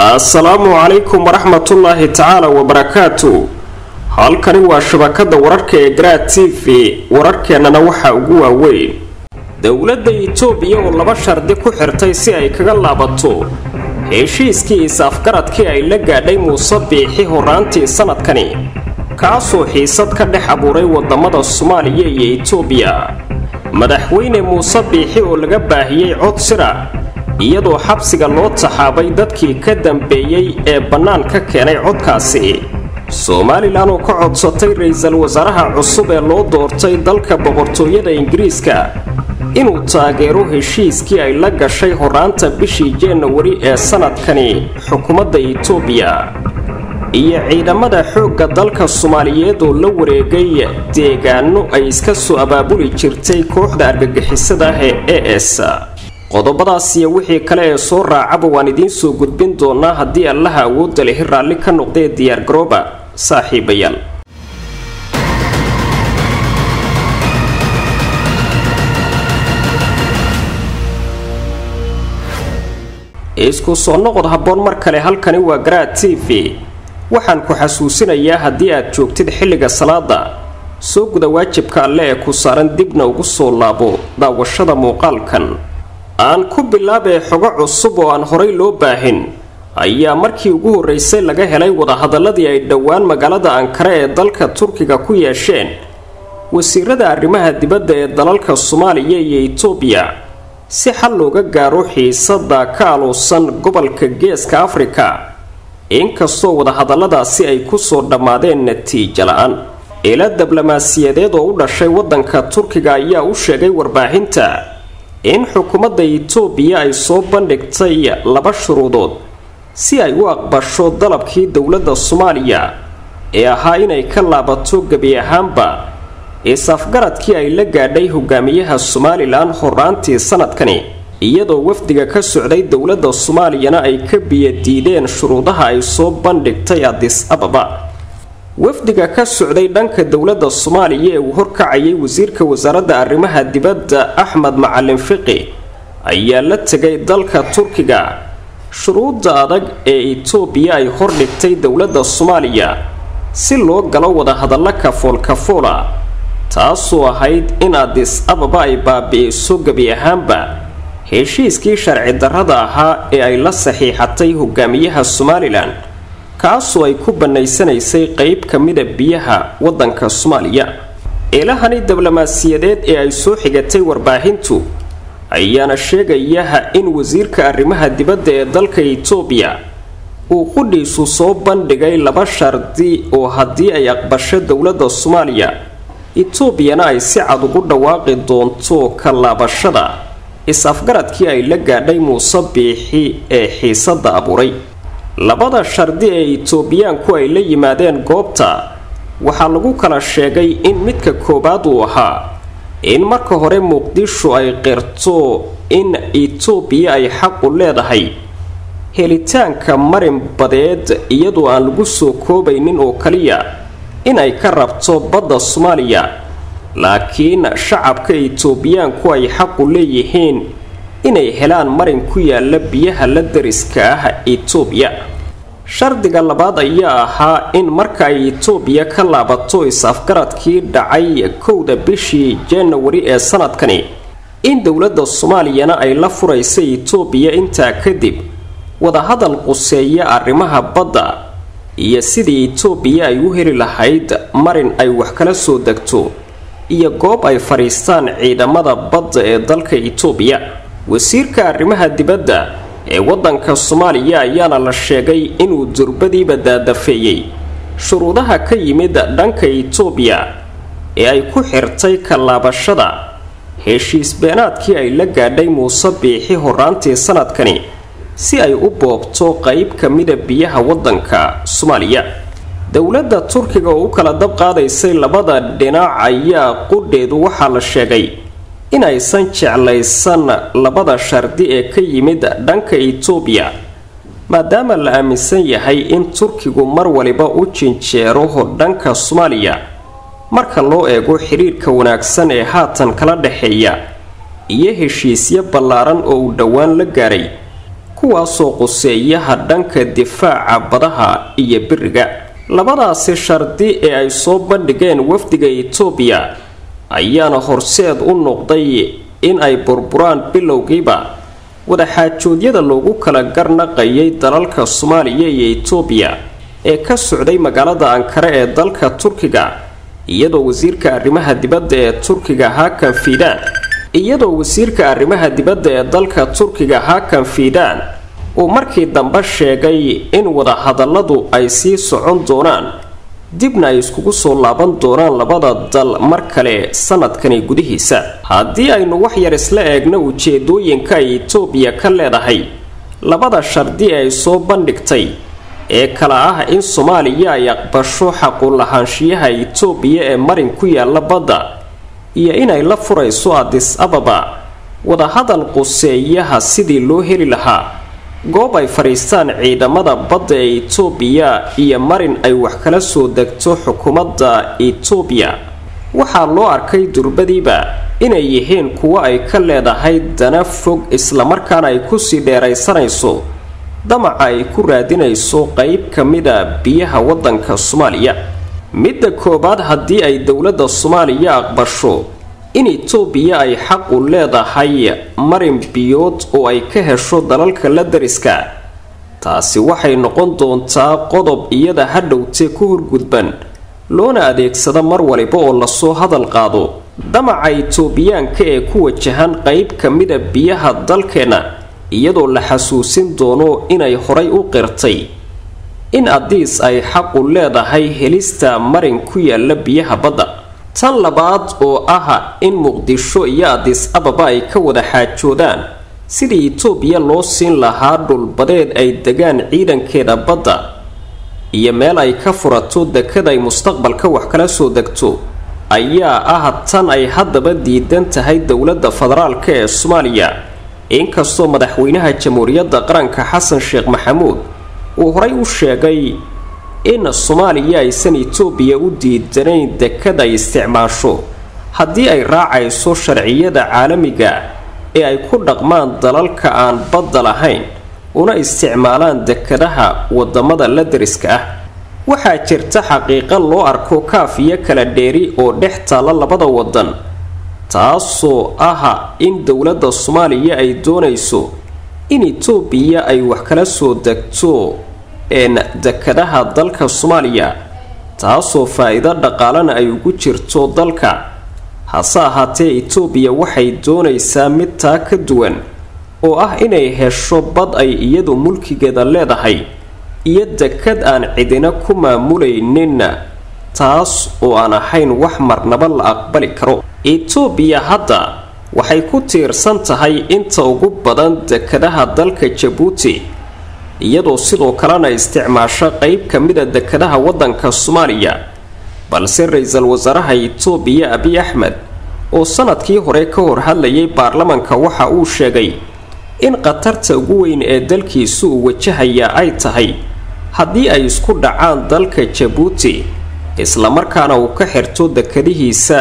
assalaamu calaykum waraxmatullaahi tacaala wabarakaatu halkani waa shabakada wararka ee garaad t v wararkeennana waxaa ugu waaweyn dowladda itoobiya oo laba shardi ku xirtay si ay kaga laabato heshiiskii is-afgaradkii ay la gaadhay muuse biixi horaantii sanadkani kaasoo xiisad ka dhex abuuray wadamada soomaaliya iyo itoobiya madaxweyne muuse biixi oo laga baahiyey cod sira iyadoo xabsiga loo taxaabay dadkii ka dambeeyey ee bannaan ka keenay codkaasi somalilan oo ka codsatay ra-iisul wasaaraha cusub ee loo doortay dalka boqortooyada ingiriiska inuu taageero heshiiskii ay la gashay horaanta bishii januari ee sanadkani xukuumadda itoobiya iyo ciidamada xoogga dalka soomaaliyeed oo la wareegay deegaano ay iska soo abaabuli jirtay kooxda argagixisada ah ee e s qodobadaas iyo wixii kale ee soo raacaba waan idiin soo gudbin doonaa haddii allaha awoodda lehi raalli ka noqdee diyaargarooba saaxiibayaal isku soo noqod habboon mar kale halkani waa garaad t v waxaan ku xasuusinayaa haddii aad joogtid xilliga salaada soo guda waajibka alle ee ku saaran dibna ugu soo laabo daawashada muuqaalkan aan ku bilaabee xogo cusub oo aan horay loo baahin ayaa markii ugu horreysay laga helay wadahadaladii ay dhowaan magaalada ankare ee dalka turkiga ku yeesheen wasiirada arrimaha dibadda ee dalalka soomaaliya iyo itoobiya si xal looga gaaro xiisada ka aluusan gobolka geeska afrika inkastoo wadahadalladaasi ay kusoo dhammaadeen natiijo la-aan ila diblomaasiyadeed oo u dhashay waddanka turkiga ayaa u sheegay warbaahinta in xukuumadda itoobiya ay soo bandhigtay laba shuruudood si ay u aqbasho dalabkii dowladda soomaaliya ee ahaa inay ka laabato gebi ahaanba is-afgaradkii ay la gaadhay hogaamiyaha somalilan horaantii sanadkani iyadoo wafdiga ka socday dowladda soomaaliyana ay ka biyadiideen shuruudaha ay soo bandhigtay adis ababa wafdiga ka socday dhanka dowladda soomaaliya ee uu horkacayay wasiirka wasaaradda arrimaha dibadda axmed macalin fiqi ayaa la tegay dalka turkiga shuruudda adag ee itoobiya ay hordhigtay dowladda soomaaliya si loo galo wadahadallo kafool-kafoola taasoo ahayd in adis ababa ay baabi'iso gebi ahaanba heshiiskii sharci darrada ahaa ee ay la saxiixatay hogaamiyaha somalilan kaasoo ay ku bannaysanaysay qeyb ka mida biyaha waddanka soomaaliya eelahani diblomaasiyadeed ee ay soo xigatay warbaahintu ayaana sheegayaha in wasiirka arrimaha dibadda ee dalka itoobiya uu qudhiisu soo bandhigay laba shardi oo haddii ay aqbasho dowladda soomaaliya itoobiyana ay si cad ugu dhawaaqi doonto ka laabashada is-afgaradkii ay la gaadhay muuse biixi ee xiisadda abuuray labada shardi ee itoobiyaanku ay la yimaadeen goobta waxaa lagu kala sheegay in midka koowaad uu ahaa in marka hore muqdisho ay qirto in itoobiya ay xaqu leedahay helitaanka marin badeed iyadoo aan lagu soo koobaynin oo kaliya in ay ka rabto badda soomaaliya laakiin shacabka itoobiyaanku ay xaqu leeyihiin inay helaan marin ku yaala biyaha la dariska ah itoobiya shardiga labaad ayaa ahaa in marka ay itoobiya ka laabato is-afgaradkii dhacay kowda bishii janawari ee sanadkani in dowladda soomaaliyana ay la furaysa itoobiya intaa kadib wadahadal quseeya arrimaha badda iyo sidii itoobiya ay u heli lahayd marin ay wax kala soo degto iyo goob ay fadhiistaan ciidamada badda ee dalka itoobiya wasiirka arrimaha dibadda ee waddanka soomaaliya ayaana la sheegay inuu durbadiiba daadafeeyey shuruudaha ka yimid dhanka itoobiya ee ay ku xirtay ka laabashada heshiis beenaadkii ay la gaadhay muuse biixi horaantii sanadkani si ay u boobto qeyb ka mida biyaha waddanka soomaaliya dowladda turkiga oo u kala dab qaadaysay labada dhinac ayaa qudheedu waxaa la sheegay inaysan jeclaysan labada shardi ee ka yimid dhanka itoobiya maadaama la aaminsan yahay in turkigu mar waliba u jinjeero dhanka soomaaliya marka loo eego xidhiirka wanaagsan ee haatan kala dhexeeya iyo heshiisyo ballaaran oo uu dhowaan la gaaray kuwaasoo quseeyaha dhanka difaaca badaha iyo biriga labadaasi shardi ee ay soo bandhigeen wafdiga itoobiya ayaana horseed u noqday in ay burburaan bilowgiiba wadaxaajoodyada loogu kala garnaqayay dalalka soomaaliya iyo itoobiya ee ka socday magaalada ankare ee dalka turkiga iyadoo wasiirka arrimaha dibadda ee turkiga hakan fiidaan iyadoo wasiirka arrimaha dibadda ee dalka turkiga hakan fiidaan uu markii dambe sheegay in wadahadalladu ay sii socon doonaan dibna ay iskugu soo laaban doonaan labada dal mar kale sanadkani gudihiisa haddii aynu wax yar isla eegno ujeedooyinka ay itoobiya ka leedahay labada shardi ee ay soo bandhigtay ee kala ah in soomaaliya ay aqbasho xaqulahaanshiyaha itoobiya ee marin ku yaala badda iyo inay la furayso adis ababa wadahadal quseeyaha sidii loo heli lahaa goob ay fadhiistaan ciidamada badda ee itoobiya iyo marin ay wax kala soo degto xukuumadda itoobiya waxaa loo arkay durbadiiba inay yihiin kuwo ay ka leedahay dana fog islamarkaana ay kusii dheeraysanayso damaca ay ku raadinayso qeyb ka mida biyaha waddanka soomaaliya midda koowaad haddii ay dowladda soomaaliya aqbasho in itoobiya ay xaq u leedahay marin biyood oo ay ka hesho dalalka la dariska taasi waxay noqon doontaa qodob iyada hadhowtee ku horgudban loona adeegsada mar waliba oo lasoo hadal qaado damaca itoobiyaanka ee ku wajahan qeyb ka mida biyaha dalkeenna iyadoo la xasuusin doono inay horay u qirtay in adiis ay xaqu leedahay helista marin ku yaala biyaha badda tan labaad oo ah in muqdisho iyo adis ababa ay ka wada xaajoodaan sidii itoobiya loo siin lahaa dhulbadeed ay degaan ciidankeeda badda iyo meel ay ka furato dekad ay mustaqbalka wax kala soo degto ayaa ah tan ay haddaba diidan tahay dowladda federaalk ee soomaaliya inkastoo madaxweynaha jamhuuriyadda qaranka xasan sheekh maxamuud uu horay u sheegay in soomaaliya aysan itoobiya u diidanayn dekad ay isticmaasho haddii ay raacayso sharciyada caalamiga ee ay ku dhaqmaan dalalka aan badda lahayn una isticmaalaan dekadaha wadamada la dariska ah waxaa jirta xaqiiqa loo arko kaaf iyo kala dheeri oo dhex taalla labada wadan taasoo ah in dowladda soomaaliya ay doonayso in itoobiya ay wax kala soo degto een dekadaha dalka soomaaliya taasoo faa-iido dhaqaalana ay ugu jirto dalka hase ahaatee itoobiya waxay doonaysaa mid taa ka duwan oo ah inay hesho bad ay iyadu mulkigeeda leedahay iyo dekad aan cidina ku maamulaynin taas oo aan ahayn wax marnaba la aqbali karo itoobiya hadda waxay ku tiirsan tahay inta ugu badan dekadaha dalka jabuuti iyadoo sidoo kalena isticmaasho qeyb ka mida dekadaha waddanka soomaaliya balse ra-iisul wasaaraha itoobiya abiy axmed oo sanadkii hore ka hor hadlayay baarlamanka waxa uu sheegay in khatarta ugu weyn ee dalkiisu uu wajahaya ay tahay haddii ay isku dhacaan dalka jabuuti islamarkaana uu ka xirto dekadihiisa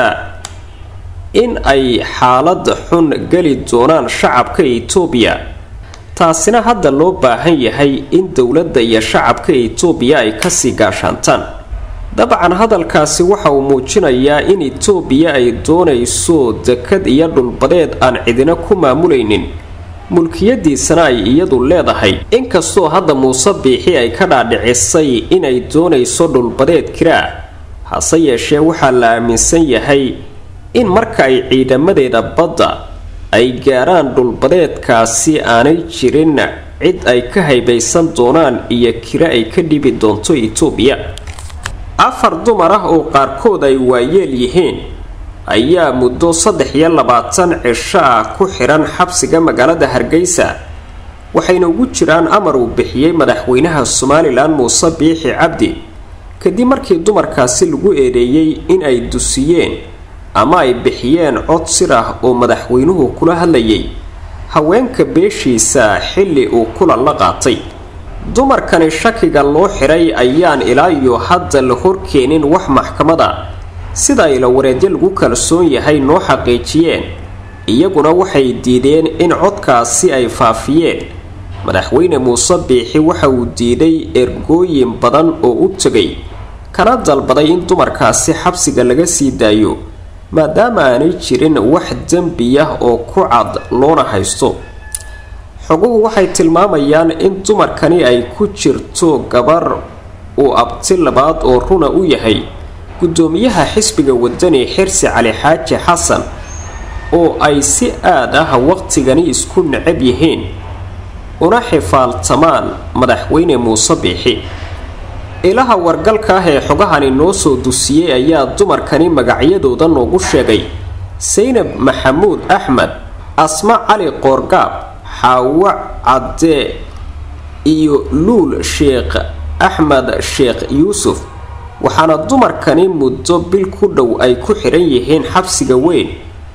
in ay xaalad xun geli doonaan shacabka itoobiya taasina hadda loo baahan yahay in dowladda iyo shacabka itoobiya ay kasii gaashaantaan dabcan hadalkaasi waxa uu muujinayaa in itoobiya ay doonayso dekad iyo dhulbadeed aan cidina ku maamulaynin mulkiyadiisana ay iyadu leedahay inkastoo hadda muuse biixi ay ka dhaadhicisay inay doonayso dhulbadeed kiraa hase yeeshee waxaa la aaminsan yahay in marka ay ciidamadeeda badda ay gaaraan dhulbadeedkaasi aanay jirin cid ay ka haybaysan doonaan iyo kira ay ka dhibi doonto itoobiya afar dumar ah oo qaarkood ay waayeel yihiin ayaa muddo saddex iyo labaatan cisho ah ku xidhan xabsiga magaalada hargeysa waxayna ugu jiraan amar uu bixiyey madaxweynaha somalilan muuse biixi cabdi kadib markii dumarkaasi lagu eedeeyey in ay dusiyeen ama ay bixiyeen cod sir ah oo madaxweynuhu kula hadlayay haweenka beeshiisa xilli uu kulan la qaatay dumarkani shakiga loo xiray ayaan ilaa iyo hadda la horkeenin wax maxkamada sida ay la wareedyo lagu kalsoon yahay noo xaqiijiyeen iyaguna waxay diideen in codkaasi ay faafiyeen madaxweyne muuse biixi waxa uu diiday ergooyin badan oo u tegay kana dalbaday in dumarkaasi xabsiga laga sii daayo maadaama aanay jirin wax dembi ah oo ku cad loona haysto xoguhu waxay tilmaamayaan in dumarkani ay ku jirto gabar uu abti labaad oo runa u yahay guddoomiyaha xisbiga wadani xirsi cali xaaji xasan oo ay si aad ah waqtigani isku necab yihiin una xifaaltamaan madaxweyne muuse biixi ilaha wargalka ah ee xogahani noo soo dusiyey ayaa dumarkani magacyadooda noogu sheegay saynab maxamuud axmed asma cali qoorgaab xaawo cadde iyo luul sheekh axmed sheekh yuusuf waxaana dumarkani muddo bil ku dhow ay ku xidhan yihiin xabsiga weyn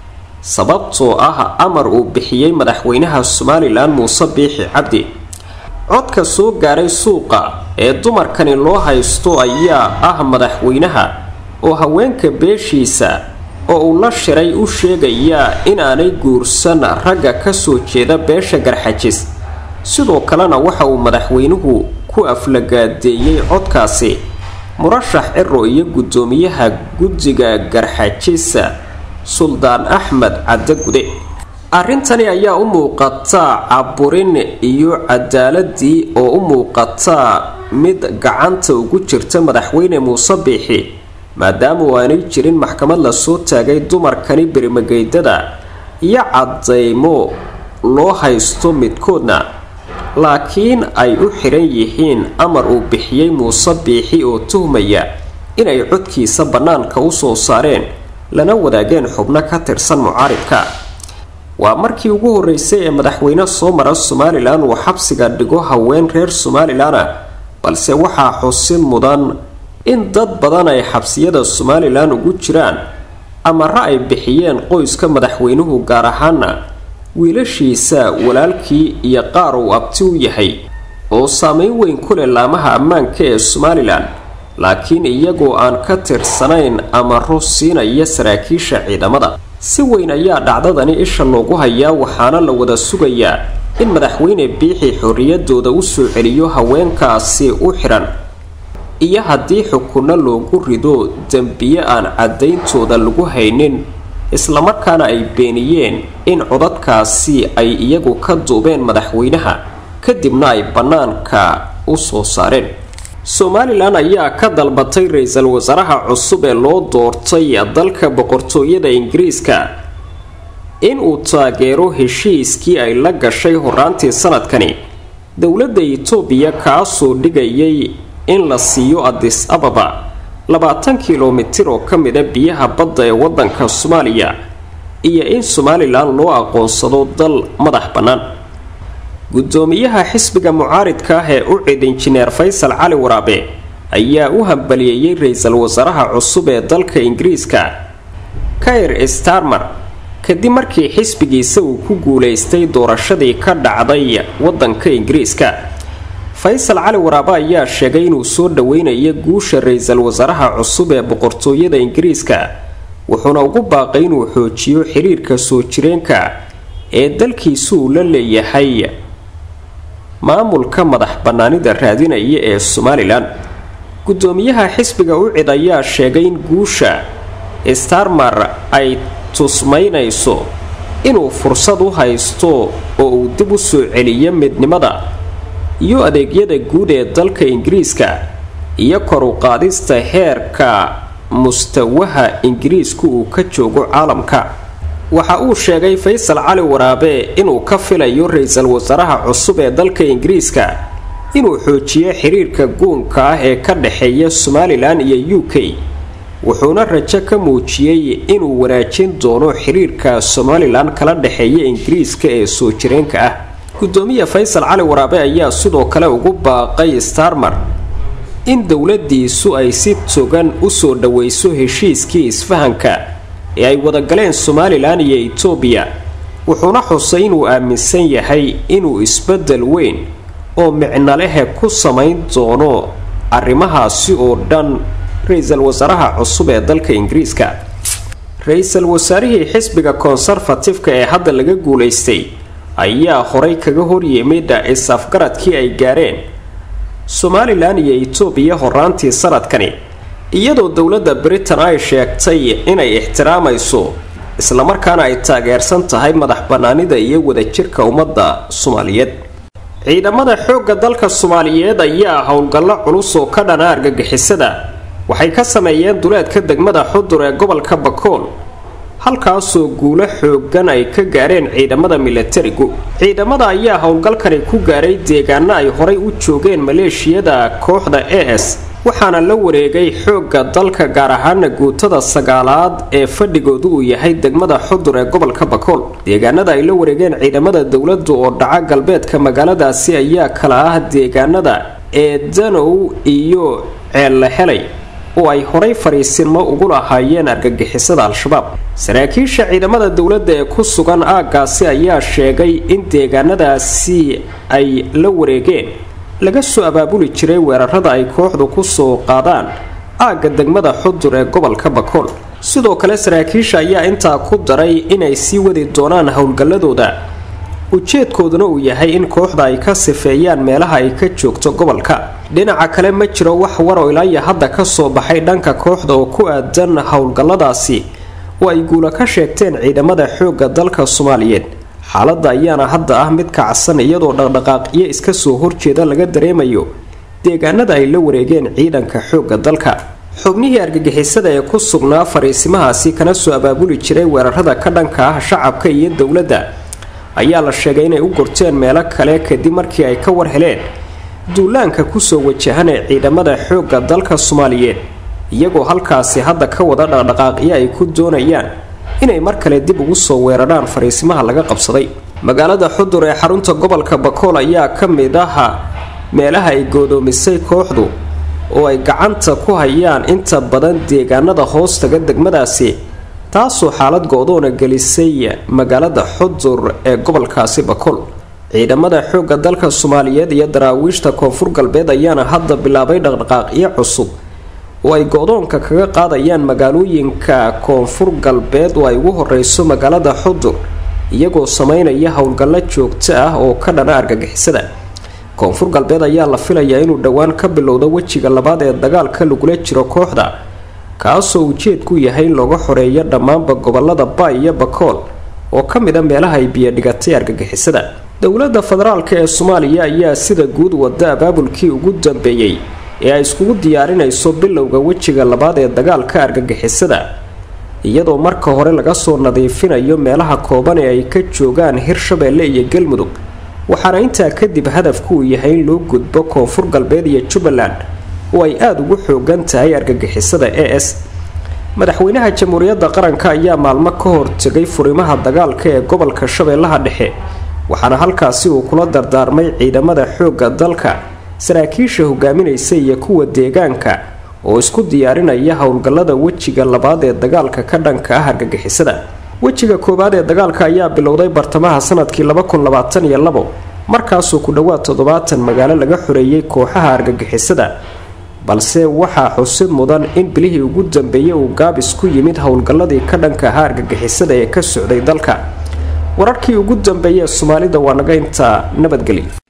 sababtoo ah amar uu bixiyey madaxweynaha somalilan muuse biixi cabdi codka soo gaaray suuqa ee dumarkani loo haysto ayaa ah madaxweynaha oo haweenka beeshiisa oo uu la shiray u sheegayaa inaanay guursan ragga kasoo jeeda beesha garxajis sidoo kalena waxa uu madaxweynuhu ku aflagaadeeyey codkaasi murashax ciro iyo guddoomiyaha guddiga garxajisa suldaan axmed cadde gude arrintani ayaa u muuqataa caburin iyo cadaaladii oo u muuqataa mid gacanta ugu jirta madaxweyne muuse biixi maadaama uu aanay jirin maxkamad lasoo taagay dumarkani berimageydada iyo cadaymo loo haysto midkoodna laakiin ay u xidhan yihiin amar uu bixiyey muuse biixi oo tuhmaya inay codkiisa bannaanka u soo saareen lana wadaageen xubno ka tirsan mucaaridka waa markii ugu horreysay ee madaxweyne soo mara somalilan uu xabsiga dhigo haween reer somalilana balse waxaa xusid mudan in dad badan ay xabsiyada somalilan ugu jiraan amare ay bixiyeen qoyska madaxweynuhu gaar ahaana wiilashiisa walaalkii iyo qaar uu abti u yahay oo saameyn weyn ku leh laamaha ammaanka ee somalilan laakiin iyagoo aan ka tirsanayn amaro siinaya saraakiisha ciidamada si weyn ayaa dhacdadani isha loogu hayaa waxaana la wada sugayaa in madaxweyne biixi xorriyadooda u soo celiyo haweenkaasi u xidhan iyo haddii xukunno loogu rido dembiye aan caddayntooda lagu haynin islamarkaana ay beeniyeen in codadkaasi ay iyagu ka duubeen madaxweynaha kadibna ay bannaanka u soo saareen somalilan ayaa ka dalbatay ra-iisul wasaaraha cusub ee loo doortay dalka boqortooyada ingiriiska in uu taageero heshiiskii ay la gashay horaantii sanadkani dowladda itoobiya kaasoo dhigayay in la siiyo adis ababa labaatan kilomitir oo ka mida biyaha badda ee waddanka soomaaliya iyo in somalilan loo aqoonsado dal madax bannaan guddoomiyaha xisbiga mucaaridka ah ee u cid injineer faysal cali waraabe ayaa u hambaliyeeyey ra-iisul wasaaraha cusub ee dalka ingiriiska kair starmer kadib markii xisbigiisa uu ku guulaystay doorashadii ka dhacday waddanka ingiriiska faysal cali waraabe ayaa sheegay inuu soo dhoweynayo guusha ra-iisul wasaaraha cusub ee boqortooyada ingiriiska wuxuuna ugu baaqay inuu xoojiyo xiriirka soo jireenka ee dalkiisu uu la leeyahay maamulka madax bannaanida raadinaya ee somalilan guddoomiyaha xisbiga u cid ayaa sheegay in guusha starmer ay tusmaynayso inuu fursad u haysto oo uu dib u soo celiyo midnimada iyo adeegyada guud ee dalka ingiriiska iyo kor u qaadista heerka mustawaha ingiriisku uu ka joogo caalamka waxa uu sheegay faysal cali waraabe inuu ka filayo ra-iisul wasaaraha cusub ee dalka ingiriiska inuu xoojiyo xiriirka guunka ah ee ka dhexeeya somalilan iyo u k wuxuuna rajo ka muujiyey inuu wanaajin doono xiriirka somalilan kala dhexeeya ingiriiska ee soo jireenka ah gudoomiye faysal cali waraabe ayaa sidoo kale ugu baaqay starmer in dowladiisu ay si togan usoo dhaweyso heshiiskii isfahanka ee ay wadagaleen somalilan iyo etoobiya wuxuuna xusay inuu aaminsan yahay inuu isbedel weyn oo micnalehe ku samayn doono arrimahaasi oo dhan ra-iisul wasaaraha cusub ee dalka ingiriiska ra-iisul wasaarihii xisbiga konserfatifka ee hadda laga guulaystay ayaa horay kaga horyimid is-afgaradkii ay gaareen somalilan iyo itoobiya horaantii sanadkani iyadoo dowladda britain ay sheegtay inay ixtiraamayso islamarkaana ay taageersan tahay madax bannaanida iyo wadajirka ummadda soomaaliyeed ciidamada xoogga dalka soomaaliyeed ayaa howlgallo culus oo ka dhana argagixisada waxay ka sameeyeen duleedka degmada xudur ee gobolka bakool halkaasoo guulo xoogan ay ka gaareen ciidamada milatarigu ciidamada ayaa howlgalkani ku gaaray deegaano ay horay u joogeen maleeshiyada kooxda a s waxaana la wareegay xoogga dalka gaar ahaana guutada sagaalaad ee fadhigoodu uu yahay degmada xudur ee gobolka bakool deegaanada ay la wareegeen ciidamada dowladdu oo dhaca galbeedka magaaladaasi ayaa kala ah deegaanada eedanow iyo ceella helay oo ay horay fariisinmo ugu lahaayeen argagixisada al-shabaab saraakiisha ciidamada dowladda ee ku sugan aaggaasi ayaa sheegay in deegaanadaasi ay la wareegeen laga soo abaabuli jiray weerarada ay kooxdu kusoo qaadaan aagga degmada xudur ee gobolka bakool sidoo kale saraakiisha ayaa intaa ku daray inay sii wadi doonaan howlgalladooda ujeedkooduna uu yahay in kooxda ay ka sifeeyaan meelaha ay ka joogto gobolka dhinaca kale ma jiro wax war oo ilaaya hadda ka soo baxay dhanka kooxda oo ku aadan howlgalladaasi oo ay guula ka sheegteen ciidamada xoogga dalka soomaaliyeed xaaladda ayaana hadda ah mid kacsan iyadoo dhaqdhaqaaqiyo iska soo horjeeda laga dareemayo deegaanada ay la wareegeen ciidanka xoogga dalka xubnihii argagixisada ee ku sugnaa fariisimahaasi kana soo abaabuli jiray weerarada ka dhanka ah shacabka iyo dowladda ayaa la sheegay inay u gorteen meelo kale kadib markii ay ka war heleen duulaanka kusoo wajahan ee ciidamada xoogga dalka soomaaliyeed iyagoo halkaasi hadda ka wada dhaqdhaqaaqyo ay ku doonayaan inay mar kale dib ugu soo weerarhaan fariisimaha laga qabsaday magaalada xudur ee xarunta gobolka bakool ayaa ka mid aha meelaha ay goodoomisay kooxdu oo ay gacanta ku hayaan inta badan deegaanada hoostaga degmadaasi taasoo xaalad go-doona gelisay magaalada xudur ee gobolkaasi bakool ciidamada xoogga dalka soomaaliyeed iyo daraawiishta koonfur galbeed ayaana hadda bilaabay dhaqdhaqaaqyo cusub oo ay go-doonka kaga qaadayaan magaalooyinka koonfur galbeed oo ay ugu horeyso magaalada xudur iyagoo sameynaya howlgallo joogto ah oo ka dhana argagixisada koonfur galbeed ayaa la filayaa inuu dhowaan ka bilowdo wejiga labaad ee dagaalka lagula jiro kooxda kaasoo ujeedku yahay in looga xoreeyo dhammaanba gobolada baay iyo bakool oo ka mid a meelaha ay biyodhigatay argagixisada dowladda federaalk ee soomaaliya ayaa sida guud wada abaabulkii ugu dambeeyey ee ay iskugu diyaarinayso bilowga wejiga labaad ee dagaalka argagixisada iyadoo marka hore laga soo nadiifinayo meelaha kooban ee ay ka joogaan hirshabeelle iyo galmudug waxaana intaa kadib hadafku uu yahay in loo gudbo koonfur galbeed iyo jubbaland oo ay aada ugu xoogan tahay argagixisada a s madaxweynaha jamhuuriyadda qaranka ayaa maalmo ka hortegay furimaha dagaalka ee gobolka shabeellaha dhexe waxaana halkaasi uu kula dardaarmay ciidamada xoogga dalka saraakiisha hogaaminaysa iyo kuwa deegaanka oo isku diyaarinaya howlgallada wejiga labaad ee dagaalka ka dhanka ah argagixisada wejiga koowaad ee dagaalka ayaa bilowday bartamaha sanadkii markaasoo ku dhowaad toddobaatan magaalo laga xoreeyey kooxaha argagixisada balse waxaa xusid mudan in bilihii ugu dambeeyey uu gaabis ku yimid howlgalladii ka dhanka ahaa argagixisada ee ka socday dalka wararkii ugu dambeeyey ee soomaalida waa naga intaa nabadgeli